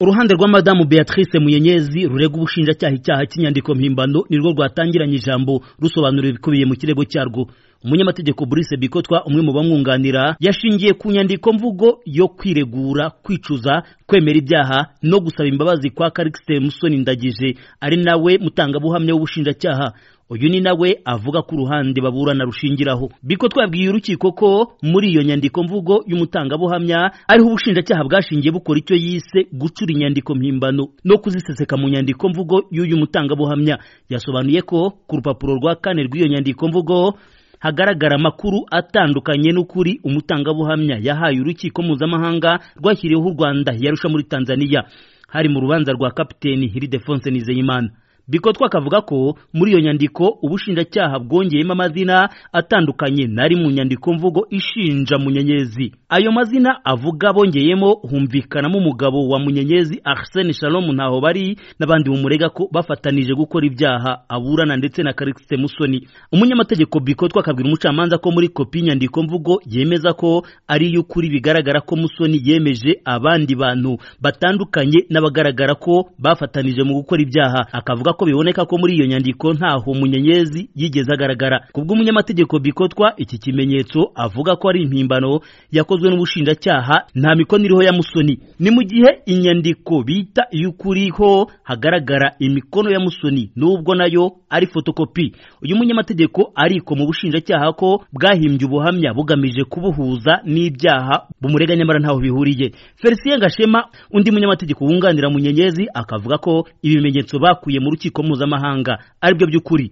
uruhande rwa madamu beatrice muyenyezi rurega ubushinjacyaha icyaha cy'inyandiko mpimbano nirwo rwatangiranye ijambo rusobanura ibikubiye mu kirego cyarwo umunyamategeko Brice Bikotwa umwe mu bamwunganira yashingiye ku nyandiko mvugo yo kwiregura kwicuza kwemera ibyaha no gusaba imbabazi kwa Calixte Musoni Ndagije ari nawe mutangabuhamya w'ubushinjacyaha uyu ni nawe avuga ko uruhande baburana rushingiraho biko twabwiye urukiko ko muri iyo nyandiko mvugo y'umutangabuhamya ariho ubushinjacyaha bwashingiye bukora icyo yise gucura inyandiko mpimbano no kuziseseka mu nyandiko mvugo y'uyu mutangabuhamya yasobanuye ko ku rupapuro rwa kane rw'iyo nyandiko mvugo hagaragara amakuru atandukanye n'ukuri umutangabuhamya yahaye urukiko mpuzamahanga rwashyiriweho u rwanda yarusha muri tanzania hari mu rubanza rwa kapiteni hiridefonse nizeyimana biko twakavuga ko muri iyo nyandiko ubushinjacyaha bwongeyemo amazina atandukanye nari mu nyandiko mvugo ishinja munyenyezi ayo mazina avuga bongeyemo humvikanamo umugabo wa munyenyezi arsene shalom ntaho bari n'abandi bumurega ko bafatanije gukora ibyaha aburana ndetse na karikisite musoni umunyamategeko biko twakabwira umucamanza ko muri kopi y'inyandiko mvugo yemeza ko ari y'ukuri bigaragara ko musoni yemeje abandi bantu batandukanye n'abagaragara ko bafatanije mu gukora ibyaha akavuga ko biboneka ko muri iyo nyandiko ntaho munyenyezi yigeze agaragara ku bw'umunyamategeko bikotwa iki kimenyetso avuga ko ari impimbano yakozwe n'ubushinjacyaha nta mikono iriho ya musoni ni mu gihe inyandiko bita iy'ukuri ho hagaragara imikono ya musoni n'ubwo nayo ari fotokopi uyu munyamategeko ariko mu bushinjacyaha ko bwahimbye ubuhamya bugamije kubuhuza n'ibyaha bumurega nyamara ntaho bihuriye felicien gashema undi munyamategeko wunganira munyenyezi akavuga ko ibimenyetso bakuye mu rukiko urukiko mpuzamahanga aribyo by'ukuri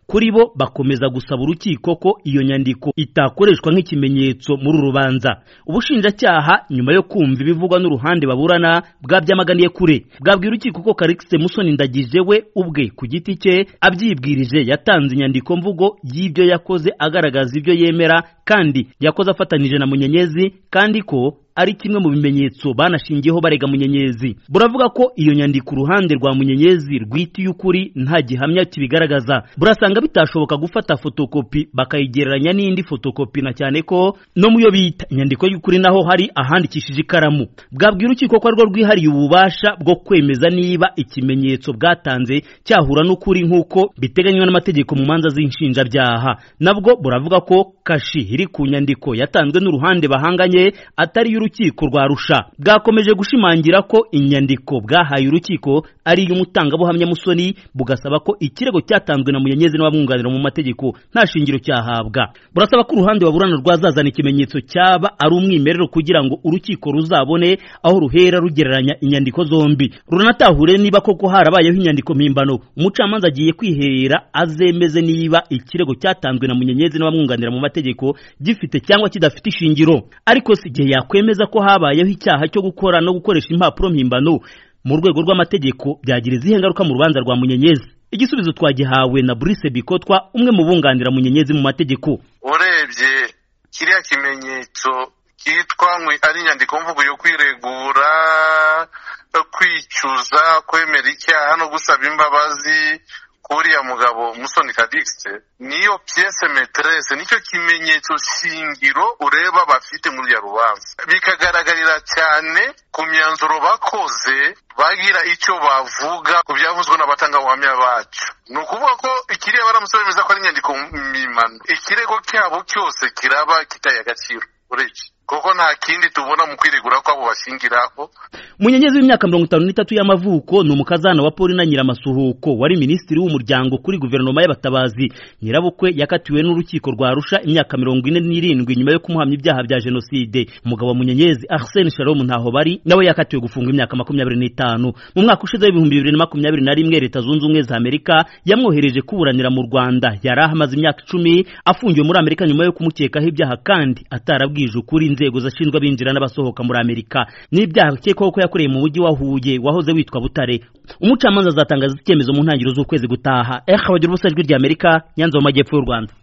kuri bo bakomeza gusaba urukiko ko iyo nyandiko itakoreshwa nk'ikimenyetso muri urubanza ubushinjacyaha nyuma yo kumva ibivugwa n'uruhande baburana bwabyamaganiye kure bwabwiye urukiko ko karikise musoni ndagije we ubwe ku giti cye abyibwirije yatanze inyandiko mvugo y'ibyo yakoze agaragaza ibyo yemera kandi yakoze afatanyije na munyenyezi kandi ko ari kimwe mu bimenyetso banashingiyeho barega munyenyezi buravuga ko iyo nyandiko uruhande rwa munyenyezi rwita iy'ukuri nta gihamya kibigaragaza burasanga bitashoboka gufata fotokopi bakayigereranya n'indi fotokopi na cyane ko no mu yo bita inyandiko y'ukuri naho hari ahandikishije ikaramu bwabwira urukiko ko arirwo rwihariye ububasha bwo kwemeza niba ikimenyetso bwatanze cyahura n'ukuri nk'uko biteganywa n'amategeko mu manza z'inshinjabyaha nabwo buravuga ko kashi iri ku nyandiko yatanzwe n'uruhande bahanganye atari urukiko rwa rusha bwakomeje gushimangira ko inyandiko bwahaye urukiko ari iy'umutangabuhamya musoni bugasaba ko ikirego cyatanzwe na munyenyezi n'abamwunganira mu mategeko nta shingiro cyahabwa burasaba ko uruhande baburana rwazazana ikimenyetso cyaba ari umwimerero kugira ngo urukiko ruzabone aho ruhera rugereranya inyandiko zombi runatahure niba koko harabayeho inyandiko mpimbano umucamanza agiye kwiherera azemeze niba ikirego cyatanzwe na munyenyezi n'abamwunganira mu mategeko gifite cyangwa kidafite ishingiro ariko si igihe yakwemeza ko habayeho icyaha cyo gukora no gukoresha impapuro mpimbano mu rwego rw'amategeko byagira izihe ngaruka mu rubanza rwa munyenyezi igisubizo twagihawe na Brice Bikotwa umwe mu bunganira munyenyezi mu mategeko urebye kiriya kimenyetso cyitwa ari inyandiko mvugo yo kwiregura kwicuza kwemera icyaha no gusaba imbabazi kuriya mugabo musoni kadikisite niyo piyese meterese nicyo kimenyetso shingiro ureba bafite muri ya rubanza bikagaragarira cyane ku myanzuro bakoze bagira icyo bavuga ku byavuzwe n'abatangabuhamya bacu ni ukuvuga ko ikireba baramusore bemeza ko ari inyandiko mpimbano ikirego cyabo cyose kiraba kitaye agaciro uretse kuko nta kindi tubona mu kwiregura ko abo bashingiraho munyenyezi w'imyaka mirongo itanu n'itatu y'amavuko ni umukazana wa polina nyiramasuhuko wari minisitiri w'umuryango kuri guverinoma y'abatabazi nyirabukwe yakatiwe n'urukiko rwa rusha imyaka mirongo ine n'irindwi nyuma yo kumuhamya ibyaha bya jenoside umugabo wa munyenyezi arsene shalom ntaho bari nawe yakatiwe gufunga imyaka makumyabiri n'itanu mu mwaka ushize w'ibihumbi bibiri na makumyabiri na rimwe leta zunze ubumwe za amerika yamwohereje kuburanira mu rwanda yari ahamaze imyaka icumi afungiwe muri amerika nyuma yo kumukekaho ibyaha kandi atarabwije ukuri inzego zashinzwe abinjira n'abasohoka muri Amerika n'ibyaha bikekwaho ko yakoreye mu mujyi wa Huye wahoze witwa Butare umucamanza azatangaza icyemezo mu ntangiriro z'ukwezi gutaha eh abagira ubusa ijwi rya Amerika Nyanza mu majyepfo y'u Rwanda